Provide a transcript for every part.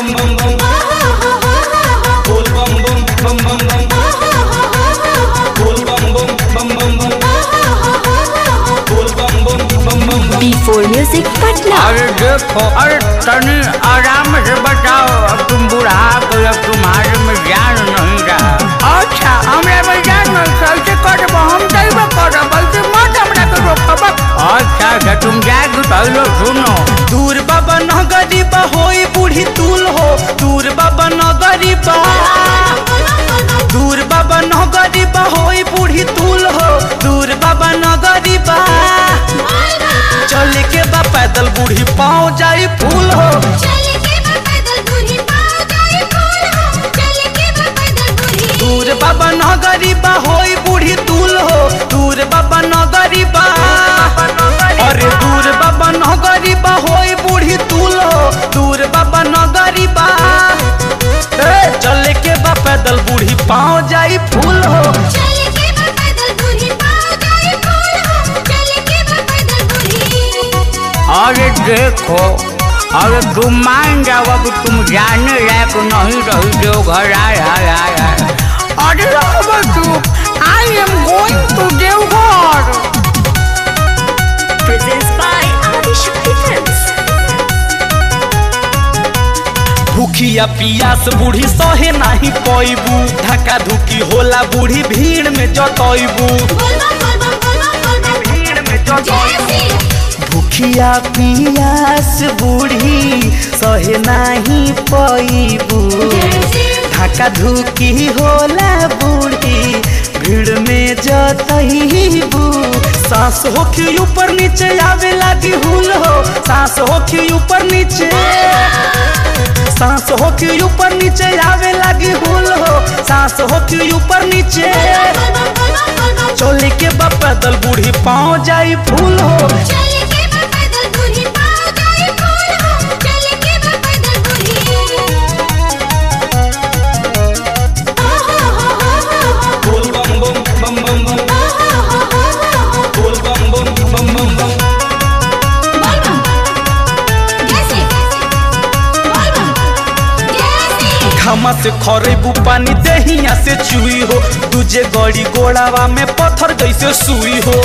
bum bum bum. Bool bum bum bum bum bum. Bool bum bum bum bum bum. Bool bum bum bum bum bum. B4 Music Patna. अरे देखो अरे तनी आराम से बताओ अब तुम बुढ़ा गए अब तुम्हारे में ज्ञान नहीं रहा अच्छा हमरा में ज्ञान नहीं कैसे करब हम दैव करब बल्कि मत हमरा के रोकब अच्छा अच्छा तुम जाके पहले सुनो दूर बाबा न गरीबा होई बूढ़ी तूल हो दूर बाबा न गरीबा दूर बाबा न गरीबा होई बूढ़ी तूल हो दूर बाबा न गरीबा चल के बा पैदल बूढ़ी पाँव जाई फूल हो दूर बाबा न गरीबा होई बूढ़ी तूल हो दूर बाबा न गरीबा अरे दूर बाबा न गरीबा होई बूढ़ी तूल हो दूर बाबा न गरीबा ए, चल के बा पैदल बूढ़ी पाँव जाई फूल हो अरे देखो अरे तुम मान जाओ अब तुम जाने लायक नहीं रही जो घर आए आए आए आए अरे अब तू I am going to Deoghar Presents by Adishakti Films. भूखिया पियास बूढ़ी सहे नाही पैबू धक्का धुकी होला बूढ़ी भीड़ में जतैबू भीड़ में जतैबू भूखिया पियास बूढ़ी सहे नाही पैबू धक्का धुकी होला बूढ़ी भीड़ में जतैबू सांस होखी ऊपर नीचे आवे लागी हुल हो सांस होखी ऊपर नीचे सांस होखी ऊपर नीचे आवे लागी हुल हो सांस होखी ऊपर नीचे चोली के बा पैदल बूढ़ी पाँव जाई फूल हो Bool bum bum bum bum bum. Bool bum bum bum bum bum. घामा से खरेबू पानी दहिया से चुई हो दूजे गड़ी गोड़ावा में पत्थर जैसे सुई हो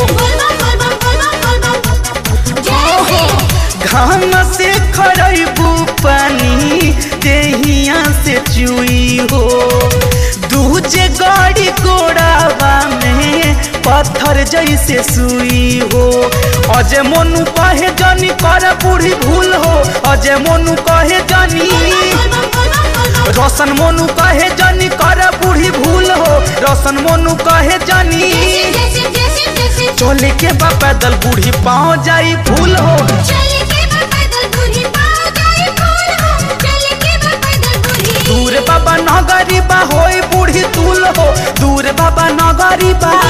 घाम से खरेबू पानी दहिया से चुई हो दूजे गड़ी गोड़ावा में पत्थर जैसे सुई हो अजय मोनू कहे जानी कर बूढ़ी भूल हो अजय मोनू कहे जानी रोशन मोनू कहे जानी कर बूढ़ी भूल हो रोशन मोनू कहे जानी चोले के बा पैदल बूढ़ी पाँव जाई फूल हो दूर बाबा न गरीबा होई बूढ़ी तूल हो दूर बाबा न गरीबा